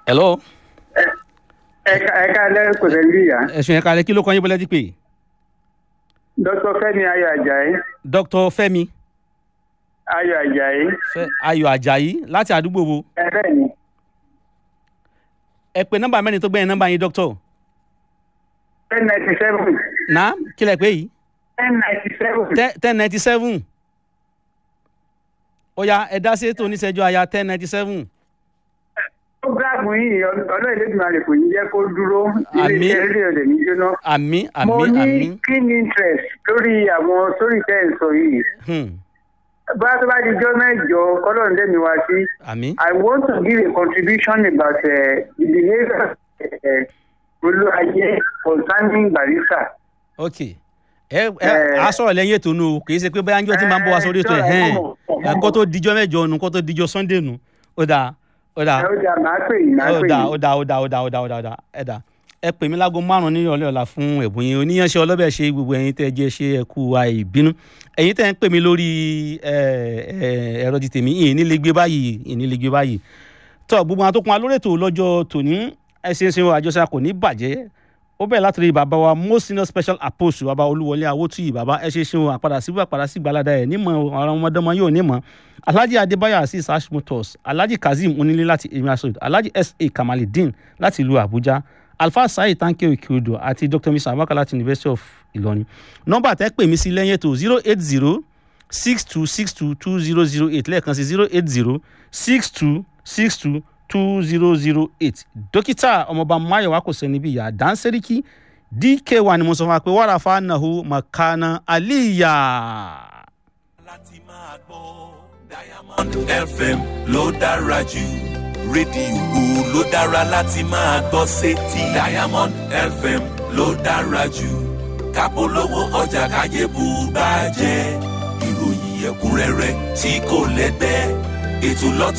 hello. ẹ̀ka ẹ̀ka alẹ́ kò sẹ́ ní ìyá. ẹ̀sùn ẹ̀ka rẹ̀ kí ló kọ́ yín bọ́lẹ́ ti pè. dr fẹ́mi ayọ̀ ajayi dr fẹ́mi ayọ̀ ajayi. Fẹ́- ayọ̀ ajayi láti àdúgbò wo ẹ bẹ́ẹ̀ ni ẹ pè nọ́mbà mẹ́rin tó gbẹ̀yìn nọ́mbà yín dr ten ninety seven náà kí lẹ pé yìí ten ninety seven. ten ninety seven ó yá ẹ dá sí ètò oníṣẹ́jú aya ten ninety seven programu yìí ọlọ́ ìlẹ́dùnmarè kò ní jẹ́ kó dúró Àmín. ilé-iṣẹ́ rédíò rẹ̀ ní jóná. àmì mo àmì ní àmì keen interest lórí àwọn sórí tẹ́ ẹ̀ sọ yìí. hmm, bá tó bá di jọ́ mẹ́jọ kọ́lọ́run dẹ́mi wá sí. àmì I want to give a contribution about uh, the behavior uh, Olúwayé concerning Barrister. ok ẹ ẹ Eh, a sọ̀rọ̀ lẹ́yìn ètò nu o kì í ṣe pé bóyá njọ́ tí máa ń bọ̀ wá sórí ètò ẹ̀ eh, hẹ́n sọ̀rọ̀, ẹ kó tó dijọ́ mẹ́jọ nu kó tó dijọ́ sunday nu ó dáa ó dáa Ẹ ó dà máa pè yín máa ó pè dáa yín. ó dáa ó dáa ó dáa ó dáa ó dáa ó dáa ẹ dáa ẹ pè mí láago márùn ní ìrọ̀lẹ́ ọ̀la fún ẹ̀bùn yín oníyanṣẹ́ ọlọ́bẹ̀ ṣe gbogbo ẹ̀yin tẹ́ ẹ jẹ́ ṣe ẹ kú àìbínú ẹ̀yin tẹ́ ẹ ń pè mí lórí ẹ, ẹ, ẹ̀rọ ti tèmi ìyìn nílé gbé báyìí ìyìn nílé gbé báyìí tọ́ gbogbo àwọn tó kún wa lórí ètò lọ́jọ́ tòní ẹ ṣe ń ṣe àjọṣe kò ní bàjẹ́ ó bẹ̀rẹ̀ látòrí bàbá wa most senior special apostle bàbá olúwọlé awótúyì bàbá ẹ ṣe ṣe wọn àpadà síbú àpadà sí gbalada ẹ nímọ̀ àwọn ọmọdéọmọ yóò nímọ̀ alhaji adébáyọ̀ asis hashimotos alhaji kazeem onílé láti emirsod alhaji sa kamalidin láti ìlú àbújá alfa saheed tanke okeodo àti dr misa abaka láti university of ìlọrin nọ́mbà tẹ́ pè mí sí lẹ́yìn ètò zero eight zero six two six two two zero zero eight lẹ́ẹ̀kan sí zero eight zero six two six two two zero zero eight dókítà ọmọọba mayowa kò sẹ́ni bí ìyá dánsẹ́ríkì dk1 ni mo sọ fún wa pé wàrà fanahu makana aliya. láti máa gbọ́ diamond fm ló dára jù rédíò ló dára láti máa gbọ́ sétí diamond fm ló dára jù kápolówó ọjà káyé bù bá jẹ́ ìròyìn ẹ̀kúnrẹ́rẹ́ tí kò lẹ́gbẹ́ ètò lọ́tọ̀.